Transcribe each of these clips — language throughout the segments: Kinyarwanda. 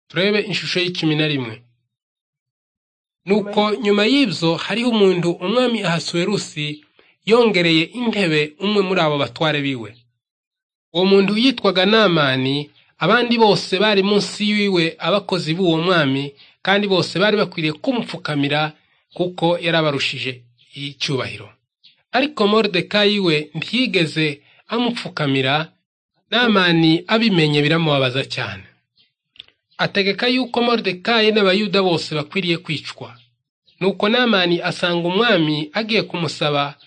turebe ishusho y'icumi na rimwe nuko nyuma y'ibyo hariho umuntu umwami ahasuwerusi yongereye intebe umwe muri abo batware biwe uwo muntu yitwaga namani abandi bose bari munsi yiwe abakozi b'uwo mwami kandi bose bari bakwiriye kumupfukamira kuko yarabarushije icyubahiro ariko moridekayi we ntiyigeze amupfukamira namani abimenye biramubabaza cyane ategeka yuko moridekayi n'abayuda bose bakwiriye kwicwa nuko namani asanga umwami agiye kumusaba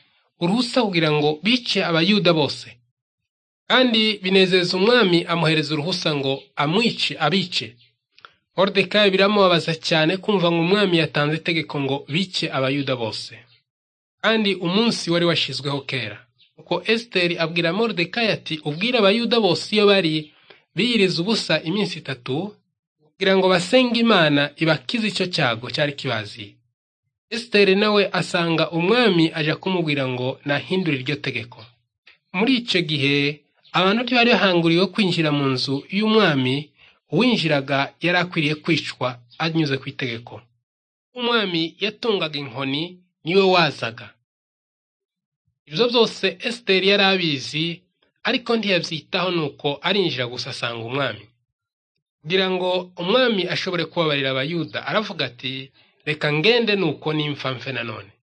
uruhusa kugira ngo bice abayuda bose kandi binezeza umwami amuhereza uruhusa ngo amwice abice moridekayi biramubabaza cyane kumva ngo umwami yatanze itegeko ngo bice abayuda bose kandi umunsi wari washyizweho kera kuko esiteri abwira moridekayi ati ubwire abayuda bose iyo bari biyiriza ubusa iminsi itatu kugira ngo basenge imana ibakize icyo cyago cyari kibaziye esiteri nawe asanga umwami aje kumubwira ngo nahindure iryo tegeko muri icyo gihe abantu ntibari bahanguriwe kwinjira mu nzu y'umwami uwinjiraga yari akwiriye kwicwa anyuze ku itegeko umwami yatungaga inkoni niwe wazaga ibyo byose esiteri yari abizi ariko ntiyabyitaho nuko arinjira gusa asanga umwami kugira ngo umwami ashobore kubabarira abayuda aravuga ati reka ngende nuko nimfa mfe nanone